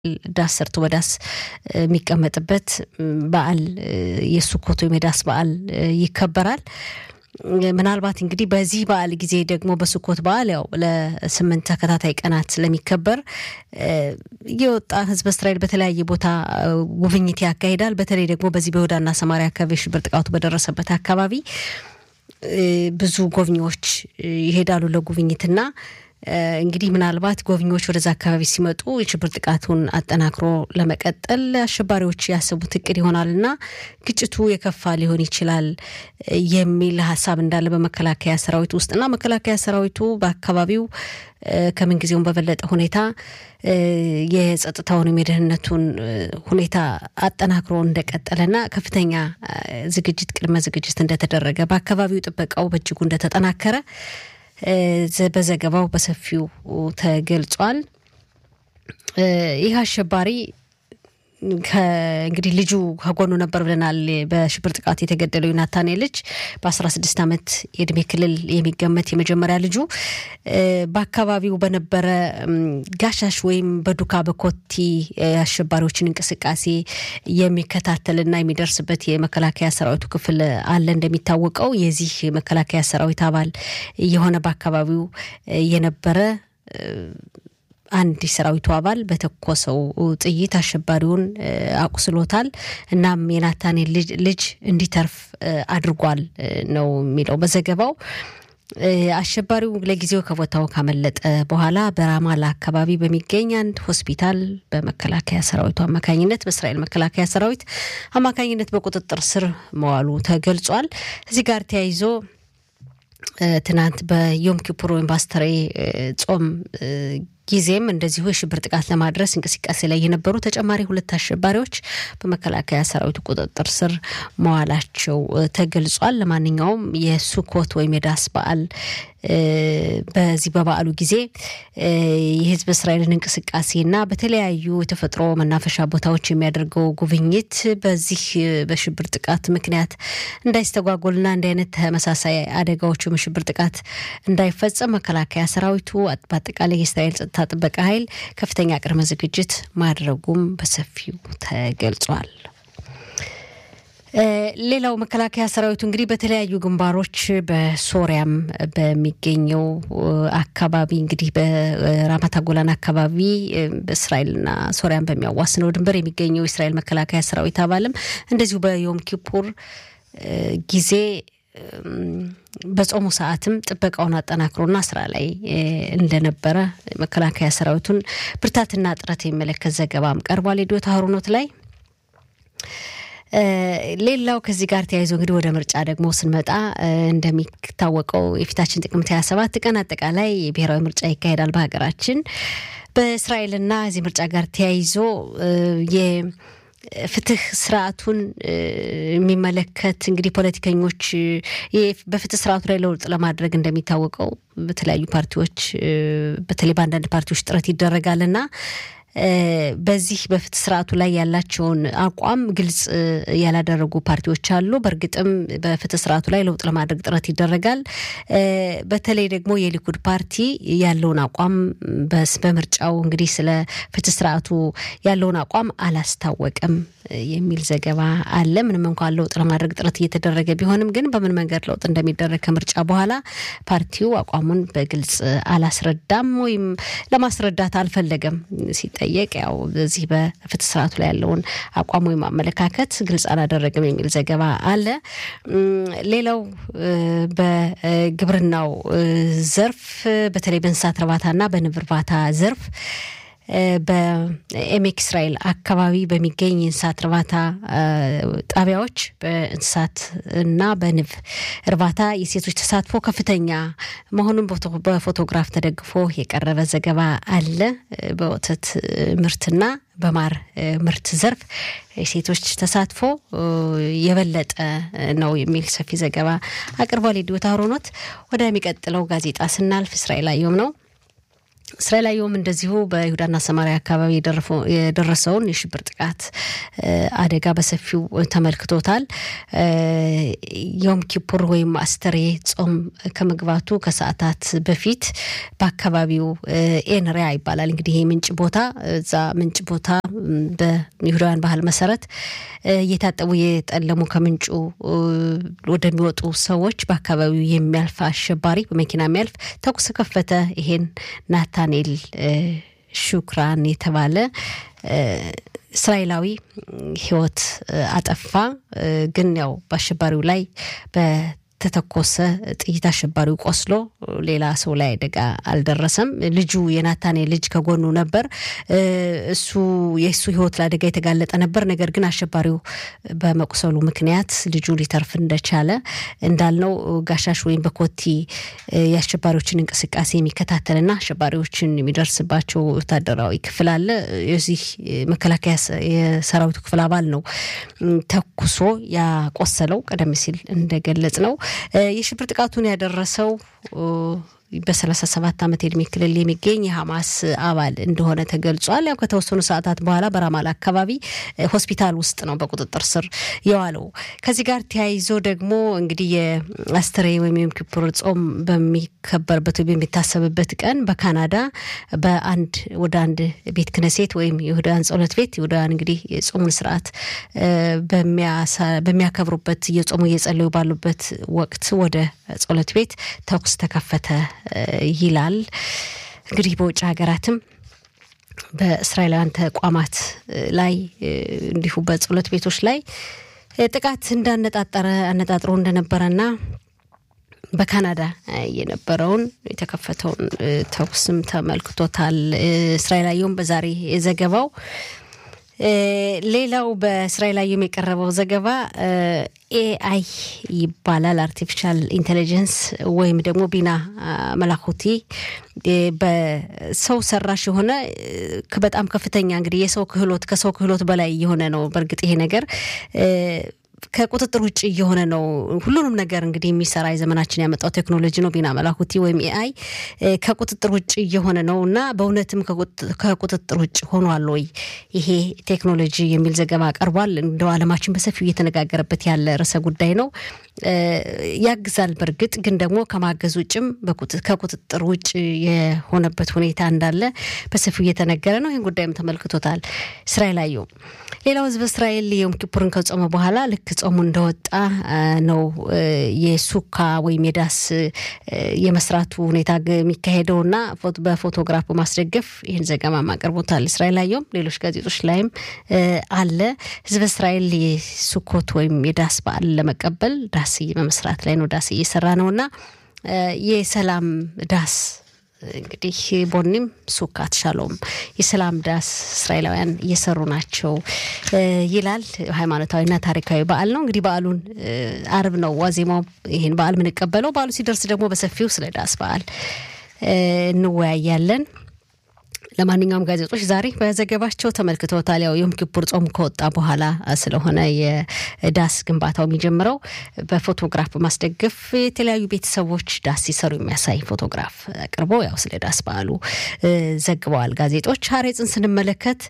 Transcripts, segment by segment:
ዳስ ሰርቶ በዳስ የሚቀመጥበት በዓል የሱኮት ወይም የዳስ በዓል ይከበራል። ምናልባት እንግዲህ በዚህ በዓል ጊዜ ደግሞ በሱኮት በዓል ያው ለስምንት ተከታታይ ቀናት ስለሚከበር የወጣ ሕዝበ እስራኤል በተለያየ ቦታ ጉብኝት ያካሂዳል። በተለይ ደግሞ በዚህ በይሁዳና ሰማሪያ አካባቢ የሽብር ጥቃቱ በደረሰበት አካባቢ ብዙ ጎብኚዎች ይሄዳሉ ለጉብኝትና እንግዲህ ምናልባት ጎብኚዎች ወደዛ አካባቢ ሲመጡ የሽብር ጥቃቱን አጠናክሮ ለመቀጠል አሸባሪዎች ያሰቡት እቅድ ይሆናልና ግጭቱ የከፋ ሊሆን ይችላል የሚል ሀሳብ እንዳለ በመከላከያ ሰራዊት ውስጥና መከላከያ ሰራዊቱ በአካባቢው ከምንጊዜውም በበለጠ ሁኔታ የጸጥታውንም የደህንነቱን ሁኔታ አጠናክሮ እንደቀጠለና ከፍተኛ ዝግጅት ቅድመ ዝግጅት እንደተደረገ በአካባቢው ጥበቃው በእጅጉ እንደተጠናከረ በዘገባው በሰፊው ተገልጿል። ይህ አሸባሪ እንግዲህ ልጁ ከጎኑ ነበር ብለናል። በሽብር ጥቃት የተገደለው ዮናታን ልጅ በ16 ዓመት የእድሜ ክልል የሚገመት የመጀመሪያ ልጁ በአካባቢው በነበረ ጋሻሽ ወይም በዱካ በኮቲ አሸባሪዎችን እንቅስቃሴ የሚከታተልና የሚደርስበት የመከላከያ ሰራዊቱ ክፍል አለ። እንደሚታወቀው የዚህ መከላከያ ሰራዊት አባል የሆነ በአካባቢው የነበረ አንድ የሰራዊቱ አባል በተኮሰው ጥይት አሸባሪውን አቁስሎታል። እናም የናታኔል ልጅ እንዲተርፍ አድርጓል ነው የሚለው በዘገባው። አሸባሪው ለጊዜው ከቦታው ካመለጠ በኋላ በራማላ አካባቢ በሚገኝ አንድ ሆስፒታል በመከላከያ ሰራዊቱ አማካኝነት በእስራኤል መከላከያ ሰራዊት አማካኝነት በቁጥጥር ስር መዋሉ ተገልጿል። እዚህ ጋር ተያይዞ ትናንት በዮም ኪፑር ወይም በአስተሬ ጾም ጊዜም እንደዚሁ የሽብር ጥቃት ለማድረስ እንቅስቃሴ ላይ የነበሩ ተጨማሪ ሁለት አሸባሪዎች በመከላከያ ሰራዊቱ ቁጥጥር ስር መዋላቸው ተገልጿል። ለማንኛውም የሱኮት ወይም የዳስ በዓል በዚህ በበዓሉ ጊዜ የህዝብ እስራኤልን እንቅስቃሴና በተለያዩ የተፈጥሮ መናፈሻ ቦታዎች የሚያደርገው ጉብኝት በዚህ በሽብር ጥቃት ምክንያት እንዳይስተጓጎልና እንዲህ አይነት ተመሳሳይ አደጋዎቹ የሽብር ጥቃት እንዳይፈጸም መከላከያ ሰራዊቱ በአጠቃላይ የእስራኤል ጸጥታ ጥበቃ ኃይል ከፍተኛ ቅድመ ዝግጅት ማድረጉም በሰፊው ተገልጿል። ሌላው መከላከያ ሰራዊቱ እንግዲህ በተለያዩ ግንባሮች በሶሪያም በሚገኘው አካባቢ እንግዲህ በራማታ ጎላን አካባቢ በእስራኤልና ሶሪያን በሚያዋስነው ድንበር የሚገኘው የእስራኤል መከላከያ ሰራዊት አባልም እንደዚሁ በዮም ኪፑር ጊዜ በጾሙ ሰዓትም ጥበቃውን አጠናክሮና ስራ ላይ እንደነበረ መከላከያ ሰራዊቱን ብርታትና ጥረት የሚመለከት ዘገባም ቀርቧል። የዶታ ሀሩኖት ላይ ሌላው ከዚህ ጋር ተያይዞ እንግዲህ ወደ ምርጫ ደግሞ ስንመጣ እንደሚታወቀው የፊታችን ጥቅምት 27 ቀን አጠቃላይ የብሔራዊ ምርጫ ይካሄዳል በሀገራችን። በእስራኤልና እዚህ ምርጫ ጋር ተያይዞ ፍትህ ስርዓቱን የሚመለከት እንግዲህ ፖለቲከኞች በፍትህ ስርዓቱ ላይ ለውጥ ለማድረግ እንደሚታወቀው በተለያዩ ፓርቲዎች በተለይ በአንዳንድ ፓርቲዎች ጥረት ይደረጋልና በዚህ በፍትህ ስርዓቱ ላይ ያላቸውን አቋም ግልጽ ያላደረጉ ፓርቲዎች አሉ። በእርግጥም በፍትህ ስርዓቱ ላይ ለውጥ ለማድረግ ጥረት ይደረጋል። በተለይ ደግሞ የሊኩድ ፓርቲ ያለውን አቋም በምርጫው እንግዲህ ስለ ፍትህ ስርዓቱ ያለውን አቋም አላስታወቀም የሚል ዘገባ አለ። ምንም እንኳን ለውጥ ለማድረግ ጥረት እየተደረገ ቢሆንም ግን በምን መንገድ ለውጥ እንደሚደረግ ከምርጫ በኋላ ፓርቲው አቋሙን በግልጽ አላስረዳም ወይም ለማስረዳት አልፈለገም ሲጠየቅ ያው በዚህ በፍትህ ስርዓቱ ላይ ያለውን አቋም ወይም አመለካከት ግልጽ አላደረግም የሚል ዘገባ አለ። ሌላው በግብርናው ዘርፍ በተለይ በእንስሳት እርባታና በንብ እርባታ ዘርፍ በኤሜክ እስራኤል አካባቢ በሚገኝ የእንስሳት እርባታ ጣቢያዎች በእንስሳት እና በንብ እርባታ የሴቶች ተሳትፎ ከፍተኛ መሆኑን በፎቶግራፍ ተደግፎ የቀረበ ዘገባ አለ። በወተት ምርትና በማር ምርት ዘርፍ የሴቶች ተሳትፎ የበለጠ ነው የሚል ሰፊ ዘገባ አቅርቧል። የዲዮታ ሆሮኖት ወደሚቀጥለው ጋዜጣ ስናልፍ እስራኤል አየሁም ነው። እስራኤላዊውም እንደዚሁ በይሁዳና ሰማሪያ አካባቢ የደረሰውን የሽብር ጥቃት አደጋ በሰፊው ተመልክቶታል። ዮም ኪፑር ወይም አስተሬ ጾም ከመግባቱ ከሰዓታት በፊት በአካባቢው ኤንሪያ ይባላል እንግዲህ ይህ ምንጭ ቦታ እዛ ምንጭ ቦታ በይሁዳውያን ባህል መሰረት እየታጠቡ የጠለሙ ከምንጩ ወደሚወጡ ሰዎች በአካባቢው የሚያልፍ አሸባሪ በመኪና የሚያልፍ ተኩስ ከፈተ። ይሄን ናታኔል ሹክራን የተባለ እስራኤላዊ ሕይወት አጠፋ። ግን ያው በአሸባሪው ላይ በተተኮሰ ጥይት አሸባሪው ቆስሎ ሌላ ሰው ላይ አደጋ አልደረሰም። ልጁ የናታኔ ልጅ ከጎኑ ነበር። እሱ የእሱ ሕይወት ለአደጋ የተጋለጠ ነበር። ነገር ግን አሸባሪው በመቁሰሉ ምክንያት ልጁ ሊተርፍ እንደቻለ እንዳልነው ጋሻሽ ወይም በኮቲ የአሸባሪዎችን እንቅስቃሴ የሚከታተልና አሸባሪዎችን የሚደርስባቸው ወታደራዊ ክፍል አለ። የዚህ መከላከያ የሰራዊቱ ክፍል አባል ነው ተኩሶ ያቆሰለው። ቀደም ሲል እንደገለጽ ነው የሽብር ጥቃቱን ያደረሰው በሰላሳ ሰባት ዓመት የእድሜ ክልል የሚገኝ የሐማስ አባል እንደሆነ ተገልጿል። ያው ከተወሰኑ ሰዓታት በኋላ በራማላ አካባቢ ሆስፒታል ውስጥ ነው በቁጥጥር ስር የዋለው። ከዚህ ጋር ተያይዞ ደግሞ እንግዲህ የአስተሬ ወይም የዮም ኪፑር ጾም በሚከበርበት ወይም የሚታሰብበት ቀን በካናዳ በአንድ ወደ አንድ ቤት ክነሴት ወይም የይሁዳውያን ጸሎት ቤት ይሁዳውያን እንግዲህ የጾሙን ስርዓት በሚያከብሩበት እየጾሙ እየጸለዩ ባሉበት ወቅት ወደ ጸሎት ቤት ተኩስ ተከፈተ ይላል። እንግዲህ በውጭ ሀገራትም በእስራኤላውያን ተቋማት ላይ እንዲሁ በጸሎት ቤቶች ላይ ጥቃት እንዳነጣጠረ አነጣጥሮ እንደነበረና በካናዳ የነበረውን የተከፈተውን ተኩስም ተመልክቶታል። እስራኤላዊውም በዛሬ ዘገባው ሌላው በእስራኤላዊውም የቀረበው ዘገባ ኤአይ ይባላል። አርቲፊሻል ኢንቴሊጀንስ ወይም ደግሞ ቢና መላኩቲ በሰው ሰራሽ የሆነ በጣም ከፍተኛ እንግዲህ የሰው ክህሎት ከሰው ክህሎት በላይ የሆነ ነው። በእርግጥ ይሄ ነገር ከቁጥጥር ውጭ እየሆነ ነው። ሁሉንም ነገር እንግዲህ የሚሰራ የዘመናችን ያመጣው ቴክኖሎጂ ነው። ቢና መላኩቲ ወይም ኤአይ ከቁጥጥር ውጭ እየሆነ ነው እና በእውነትም ከቁጥጥር ውጭ ሆኗል ወይ ይሄ ቴክኖሎጂ የሚል ዘገባ ቀርቧል። እንደው ዓለማችን በሰፊው እየተነጋገረበት ያለ ርዕሰ ጉዳይ ነው። ያግዛል። በእርግጥ ግን ደግሞ ከማገዝ ውጭም ከቁጥጥር ውጭ የሆነበት ሁኔታ እንዳለ በሰፊው እየተነገረ ነው። ይህን ጉዳይም ተመልክቶታል እስራኤል አየው። ሌላው ህዝብ እስራኤል የዮም ኪፑርን ከጾመ በኋላ ልክ ጾሙ እንደወጣ ነው የሱካ ወይም የዳስ የመስራቱ ሁኔታ የሚካሄደውና በፎቶግራፍ በማስደገፍ ይህን ዘገባ አቅርቦታል። እስራኤል አየውም ሌሎች ጋዜጦች ላይም አለ። ህዝብ እስራኤል የሱኮት ወይም የዳስ በዓል ለመቀበል ዳስ በመስራት ላይ ነው። ዳስ እየሰራ ነው እና የሰላም ዳስ እንግዲህ ቦኒም ሱካት ሻሎም የሰላም ዳስ እስራኤላውያን እየሰሩ ናቸው ይላል። ሃይማኖታዊና ታሪካዊ በዓል ነው። እንግዲህ በዓሉን አርብ ነው ዋዜማው ይህን በዓል የምንቀበለው። በዓሉ ሲደርስ ደግሞ በሰፊው ስለ ዳስ በዓል እንወያያለን። ለማንኛውም ጋዜጦች ዛሬ በዘገባቸው ተመልክተውታል። ያው ዮም ኪፑር ጾም ከወጣ በኋላ ስለሆነ የዳስ ግንባታው የሚጀምረው በፎቶግራፍ በማስደገፍ የተለያዩ ቤተሰቦች ዳስ ሲሰሩ የሚያሳይ ፎቶግራፍ አቅርበው ያው ስለ ዳስ በዓሉ ዘግበዋል ጋዜጦች። ሀሬጽን ስንመለከት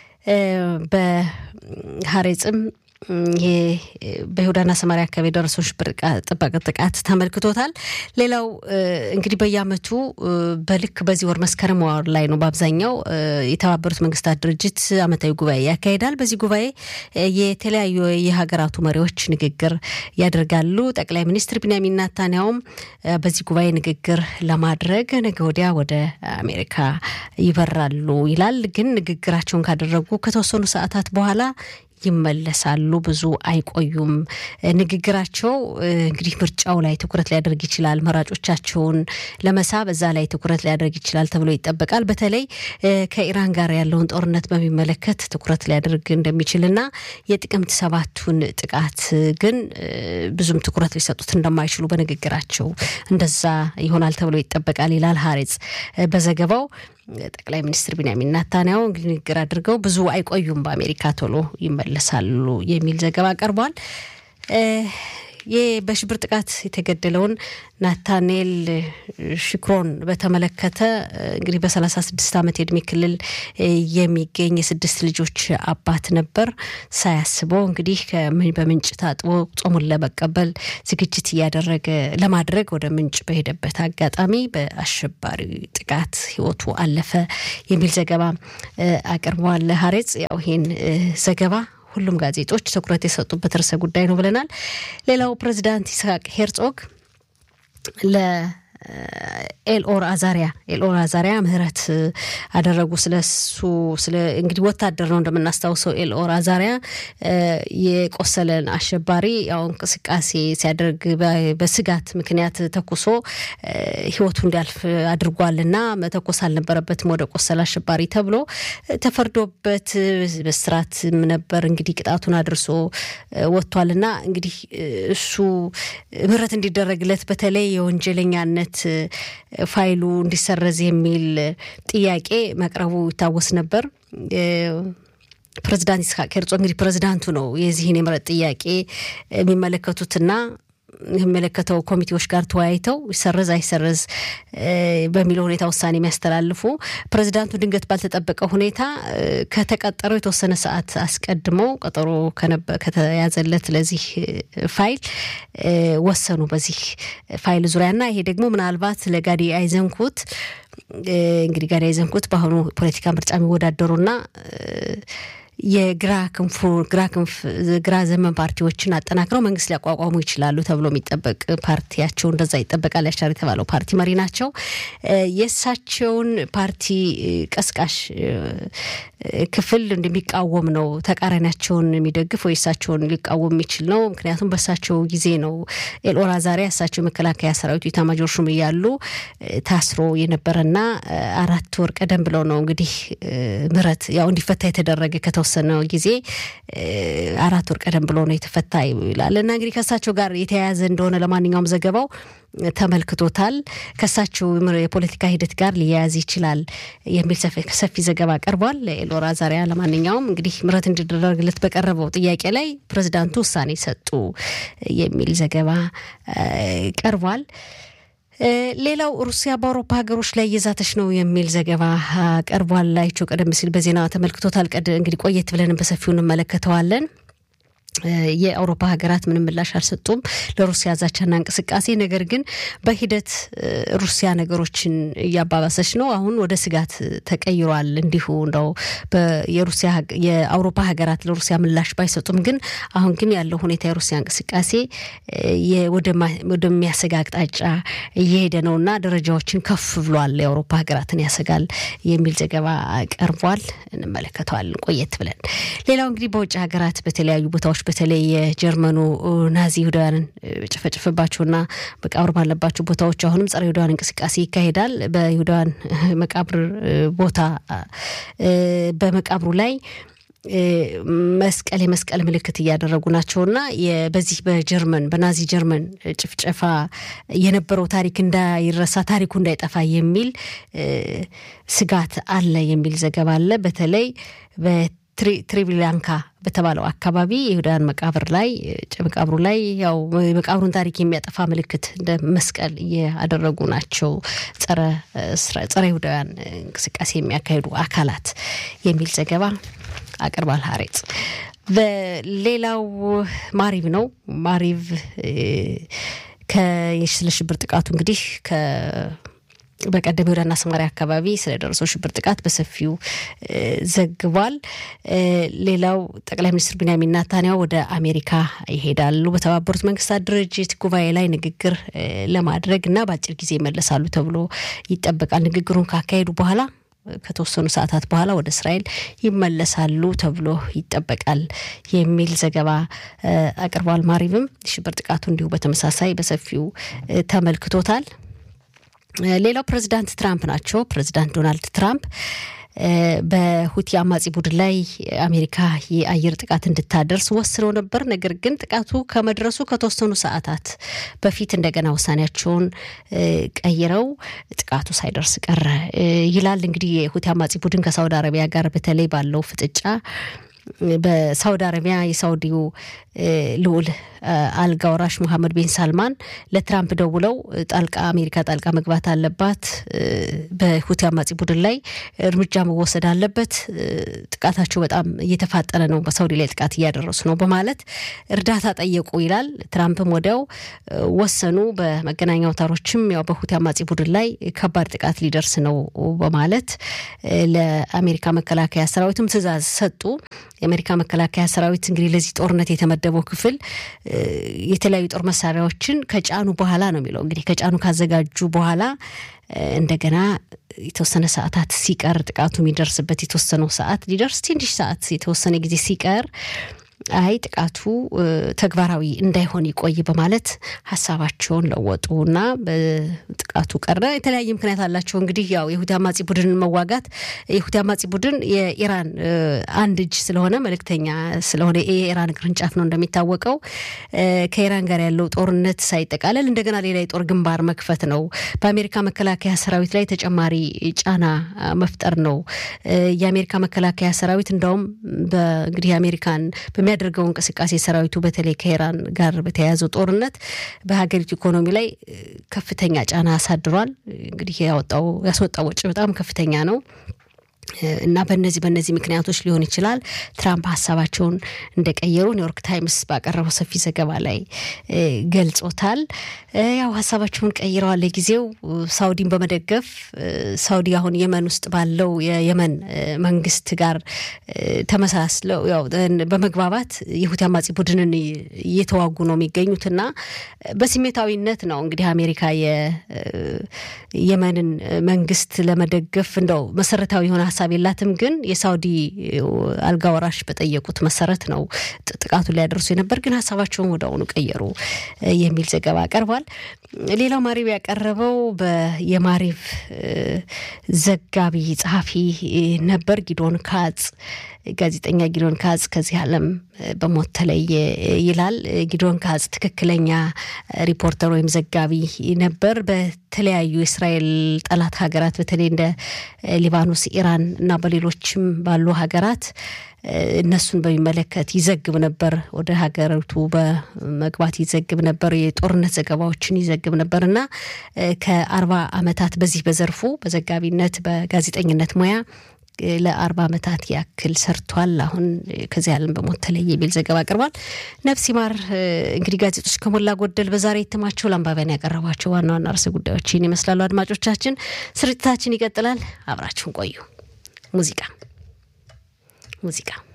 በሀሬጽም ይሄ በይሁዳና ሰማሪያ አካባቢ የደረሰው ሽብር ጥቃት ተመልክቶታል። ሌላው እንግዲህ በየዓመቱ በልክ በዚህ ወር መስከረም ወር ላይ ነው በአብዛኛው የተባበሩት መንግስታት ድርጅት ዓመታዊ ጉባኤ ያካሂዳል። በዚህ ጉባኤ የተለያዩ የሀገራቱ መሪዎች ንግግር ያደርጋሉ። ጠቅላይ ሚኒስትር ቢንያሚን ናታንያውም በዚህ ጉባኤ ንግግር ለማድረግ ነገ ወዲያ ወደ አሜሪካ ይበራሉ ይላል። ግን ንግግራቸውን ካደረጉ ከተወሰኑ ሰዓታት በኋላ ይመለሳሉ። ብዙ አይቆዩም። ንግግራቸው እንግዲህ ምርጫው ላይ ትኩረት ሊያደርግ ይችላል። መራጮቻቸውን ለመሳብ እዛ ላይ ትኩረት ሊያደርግ ይችላል ተብሎ ይጠበቃል። በተለይ ከኢራን ጋር ያለውን ጦርነት በሚመለከት ትኩረት ሊያደርግ እንደሚችልና የጥቅምት ሰባቱን ጥቃት ግን ብዙም ትኩረት ሊሰጡት እንደማይችሉ በንግግራቸው እንደዛ ይሆናል ተብሎ ይጠበቃል ይላል ሀሬጽ በዘገባው። ጠቅላይ ሚኒስትር ቢንያሚን ናታንያሁ ንግግር አድርገው ብዙ አይቆዩም፣ በአሜሪካ ቶሎ ይመለሳሉ የሚል ዘገባ ቀርቧል። ይህ በሽብር ጥቃት የተገደለውን ናታኔል ሽክሮን በተመለከተ እንግዲህ በሰላሳ ስድስት ዓመት የእድሜ ክልል የሚገኝ የስድስት ልጆች አባት ነበር። ሳያስበው እንግዲህ በምንጭ ታጥቦ ጾሙን ለመቀበል ዝግጅት እያደረገ ለማድረግ ወደ ምንጭ በሄደበት አጋጣሚ በአሸባሪ ጥቃት ሕይወቱ አለፈ የሚል ዘገባ አቅርበዋል። ሀሬጽ ያው ይሄን ዘገባ ሁሉም ጋዜጦች ትኩረት የሰጡበት ርዕሰ ጉዳይ ነው ብለናል። ሌላው ፕሬዚዳንት ይስሐቅ ሄርጾግ ለኤልኦር አዛሪያ ኤልኦር አዛሪያ ምህረት አደረጉ። ስለሱ ስለ እንግዲህ ወታደር ነው እንደምናስታውሰው ኤልኦር አዛሪያ የቆሰለን አሸባሪ ያው እንቅስቃሴ ሲያደርግ በስጋት ምክንያት ተኩሶ ህይወቱ እንዲያልፍ አድርጓልና መተኮስ አልነበረበትም ወደ ቆሰለ አሸባሪ ተብሎ ተፈርዶበት በስራትም ነበር እንግዲህ ቅጣቱን አድርሶ ወጥቷልና እንግዲህ እሱ ምህረት እንዲደረግለት በተለይ የወንጀለኛነት ፋይሉ እንዲሰረዝ የሚል ጥያቄ መቅረቡ ይታወስ ነበር። ፕሬዚዳንት ይስሐቅ ሄርጾግ እንግዲህ ፕሬዚዳንቱ ነው የዚህን የምህረት ጥያቄ የሚመለከቱትና የሚመለከተው ኮሚቴዎች ጋር ተወያይተው ይሰረዝ አይሰረዝ በሚለው ሁኔታ ውሳኔ የሚያስተላልፉ ፕሬዚዳንቱ ድንገት ባልተጠበቀ ሁኔታ ከተቀጠረው የተወሰነ ሰዓት አስቀድመው ቀጠሮ ከተያዘለት ለዚህ ፋይል ወሰኑ በዚህ ፋይል ዙሪያና ይሄ ደግሞ ምናልባት ለጋዲ አይዘንኩት እንግዲህ ጋዲ አይዘንኩት በአሁኑ ፖለቲካ ምርጫ የሚወዳደሩና የግራ ክንፉ ግራ ክንፍ ግራ ዘመን ፓርቲዎችን አጠናክረው መንግስት ሊያቋቋሙ ይችላሉ ተብሎ የሚጠበቅ ፓርቲያቸው እንደዛ ይጠበቃል። ያሻር የተባለው ፓርቲ መሪ ናቸው። የእሳቸውን ፓርቲ ቀስቃሽ ክፍል እንደሚቃወም ነው ተቃራኒያቸውን የሚደግፍ ወይ እሳቸውን ሊቃወም የሚችል ነው። ምክንያቱም በእሳቸው ጊዜ ነው ኤልኦር አዛሪያ እሳቸው የመከላከያ ሰራዊቱ ኢታማጆር ሹም እያሉ ታስሮ የነበረና አራት ወር ቀደም ብለው ነው እንግዲህ ምህረት ያው እንዲፈታ የተደረገ ከተወሰነ ጊዜ አራት ወር ቀደም ብሎ ነው የተፈታ ይላል እና እንግዲህ ከእሳቸው ጋር የተያያዘ እንደሆነ ለማንኛውም ዘገባው ተመልክቶታል። ከእሳቸው የፖለቲካ ሂደት ጋር ሊያያዝ ይችላል የሚል ሰፊ ዘገባ ቀርቧል። ኤልኦር አዛሪያ ለማንኛውም እንግዲህ ምህረት እንዲደረግለት በቀረበው ጥያቄ ላይ ፕሬዚዳንቱ ውሳኔ ሰጡ የሚል ዘገባ ቀርቧል። ሌላው ሩሲያ በአውሮፓ ሀገሮች ላይ እየዛተች ነው የሚል ዘገባ ቀርቧል። ላይቸው ቀደም ሲል በዜና ተመልክቶታል። እንግዲህ ቆየት ብለን በሰፊው እንመለከተዋለን። የአውሮፓ ሀገራት ምንም ምላሽ አልሰጡም ለሩሲያ ዛቻና እንቅስቃሴ። ነገር ግን በሂደት ሩሲያ ነገሮችን እያባባሰች ነው። አሁን ወደ ስጋት ተቀይሯል። እንዲሁ እንደው የሩሲያ የአውሮፓ ሀገራት ለሩሲያ ምላሽ ባይሰጡም ግን አሁን ግን ያለው ሁኔታ የሩሲያ እንቅስቃሴ ወደሚያሰጋ አቅጣጫ እየሄደ ነው እና ደረጃዎችን ከፍ ብሏል። የአውሮፓ ሀገራትን ያሰጋል የሚል ዘገባ ቀርቧል። እንመለከተዋለን ቆየት ብለን። ሌላው እንግዲህ በውጭ ሀገራት በተለያዩ ቦታዎች በተለይ የጀርመኑ ናዚ ይሁዳውያንን ጨፈጨፈባቸውና መቃብር ባለባቸው ቦታዎች አሁንም ጸረ ይሁዳውያን እንቅስቃሴ ይካሄዳል። በይሁዳውያን መቃብር ቦታ በመቃብሩ ላይ መስቀል የመስቀል ምልክት እያደረጉ ናቸውና በዚህ በጀርመን በናዚ ጀርመን ጭፍጨፋ የነበረው ታሪክ እንዳይረሳ ታሪኩ እንዳይጠፋ የሚል ስጋት አለ የሚል ዘገባ አለ። በተለይ ትሪቪላንካ በተባለው አካባቢ የይሁዳውያን መቃብር ላይ መቃብሩ ላይ ያው የመቃብሩን ታሪክ የሚያጠፋ ምልክት እንደ መስቀል እያደረጉ ናቸው ጸረ ይሁዳውያን እንቅስቃሴ የሚያካሂዱ አካላት የሚል ዘገባ አቅርባል ሀሬጽ። በሌላው ማሪቭ ነው። ማሪቭ ስለ ሽብር ጥቃቱ እንግዲህ በቀደም ወደና ሰማሪያ አካባቢ ስለደረሰው ሽብር ጥቃት በሰፊው ዘግቧል። ሌላው ጠቅላይ ሚኒስትር ቢንያሚን ናታንያሁ ወደ አሜሪካ ይሄዳሉ። በተባበሩት መንግስታት ድርጅት ጉባኤ ላይ ንግግር ለማድረግ እና በአጭር ጊዜ ይመለሳሉ ተብሎ ይጠበቃል። ንግግሩን ካካሄዱ በኋላ ከተወሰኑ ሰዓታት በኋላ ወደ እስራኤል ይመለሳሉ ተብሎ ይጠበቃል የሚል ዘገባ አቅርቧል። ማሪብም ሽብር ጥቃቱ እንዲሁ በተመሳሳይ በሰፊው ተመልክቶታል። ሌላው ፕሬዚዳንት ትራምፕ ናቸው። ፕሬዚዳንት ዶናልድ ትራምፕ በሁቲ አማጺ ቡድን ላይ አሜሪካ የአየር ጥቃት እንድታደርስ ወስነው ነበር። ነገር ግን ጥቃቱ ከመድረሱ ከተወሰኑ ሰዓታት በፊት እንደገና ውሳኔያቸውን ቀይረው ጥቃቱ ሳይደርስ ቀረ ይላል። እንግዲህ የሁቲ አማጺ ቡድን ከሳውዲ አረቢያ ጋር በተለይ ባለው ፍጥጫ በሳውዲ አረቢያ የሳውዲው ልዑል አልጋ ወራሽ ሙሐመድ ቢን ሳልማን ለትራምፕ ደውለው ጣልቃ አሜሪካ ጣልቃ መግባት አለባት፣ በሁቲ አማጺ ቡድን ላይ እርምጃ መወሰድ አለበት፣ ጥቃታቸው በጣም እየተፋጠነ ነው፣ በሳውዲ ላይ ጥቃት እያደረሱ ነው በማለት እርዳታ ጠየቁ ይላል። ትራምፕም ወዲያው ወሰኑ። በመገናኛ አውታሮችም ያው በሁቲ አማጺ ቡድን ላይ ከባድ ጥቃት ሊደርስ ነው በማለት ለአሜሪካ መከላከያ ሰራዊትም ትዕዛዝ ሰጡ። የአሜሪካ መከላከያ ሰራዊት እንግዲህ ለዚህ ጦርነት የተመደበው ክፍል የተለያዩ ጦር መሳሪያዎችን ከጫኑ በኋላ ነው የሚለው እንግዲህ ከጫኑ ካዘጋጁ በኋላ እንደገና የተወሰነ ሰዓታት ሲቀር ጥቃቱ የሚደርስበት የተወሰነው ሰዓት ሊደርስ ትንሽ ሰዓት የተወሰነ ጊዜ ሲቀር አይ ጥቃቱ ተግባራዊ እንዳይሆን ይቆይ በማለት ሀሳባቸውን ለወጡ እና ጥቃቱ ቀረ። የተለያየ ምክንያት አላቸው። እንግዲህ ያው የሁቲ አማጺ ቡድንን መዋጋት የሁቲ አማጺ ቡድን የኢራን አንድ እጅ ስለሆነ መልእክተኛ ስለሆነ የኢራን ቅርንጫፍ ነው እንደሚታወቀው። ከኢራን ጋር ያለው ጦርነት ሳይጠቃለል እንደገና ሌላ የጦር ግንባር መክፈት ነው። በአሜሪካ መከላከያ ሰራዊት ላይ ተጨማሪ ጫና መፍጠር ነው። የአሜሪካ መከላከያ ሰራዊት እንዳውም እንግዲህ የአሜሪካን በሚያደርገው እንቅስቃሴ ሰራዊቱ በተለይ ከኢራን ጋር በተያያዘው ጦርነት በሀገሪቱ ኢኮኖሚ ላይ ከፍተኛ ጫና አሳድሯል። እንግዲህ ያወጣው ያስወጣው ወጪ በጣም ከፍተኛ ነው። እና በነዚህ በነዚህ ምክንያቶች ሊሆን ይችላል ትራምፕ ሀሳባቸውን እንደቀየሩ ኒውዮርክ ታይምስ ባቀረበው ሰፊ ዘገባ ላይ ገልጾታል። ያው ሀሳባቸውን ቀይረዋል። ለጊዜው ሳውዲን በመደገፍ ሳውዲ አሁን የመን ውስጥ ባለው የየመን መንግስት ጋር ተመሳስለው ያው በመግባባት የሁቲ አማጺ ቡድንን እየተዋጉ ነው የሚገኙትና በስሜታዊነት ነው እንግዲህ አሜሪካ የየመንን መንግስት ለመደገፍ እንደው መሰረታዊ የሆነ ሀሳብ የላትም። ግን የሳውዲ አልጋ ወራሽ በጠየቁት መሰረት ነው ጥቃቱን ሊያደርሱ የነበር፣ ግን ሀሳባቸውን ወደ አሁኑ ቀየሩ የሚል ዘገባ ቀርቧል። ሌላው ማሪብ ያቀረበው የማሪቭ ዘጋቢ ጸሐፊ ነበር ጊዶን ካጽ ጋዜጠኛ ጊዶን ካጽ ከዚህ ዓለም በሞት ተለየ ይላል። ጊዶን ካጽ ትክክለኛ ሪፖርተር ወይም ዘጋቢ ነበር። በተለያዩ የእስራኤል ጠላት ሀገራት በተለይ እንደ ሊባኖስ፣ ኢራን እና በሌሎችም ባሉ ሀገራት እነሱን በሚመለከት ይዘግብ ነበር። ወደ ሀገሪቱ በመግባት ይዘግብ ነበር። የጦርነት ዘገባዎችን ይዘግብ ነበር እና ከአርባ ዓመታት በዚህ በዘርፉ በዘጋቢነት በጋዜጠኝነት ሙያ ለአርባ ዓመታት ያክል ሰርቷል። አሁን ከዚህ ዓለም በሞት ተለየ የሚል ዘገባ አቅርቧል። ነፍስ ይማር። እንግዲህ ጋዜጦች ከሞላ ጎደል በዛሬ እትማቸው ለአንባቢያን ያቀረቧቸው ዋና ዋና ርዕሰ ጉዳዮችን ይመስላሉ። አድማጮቻችን፣ ስርጭታችን ይቀጥላል። አብራችሁን ቆዩ። ሙዚቃ ሙዚቃ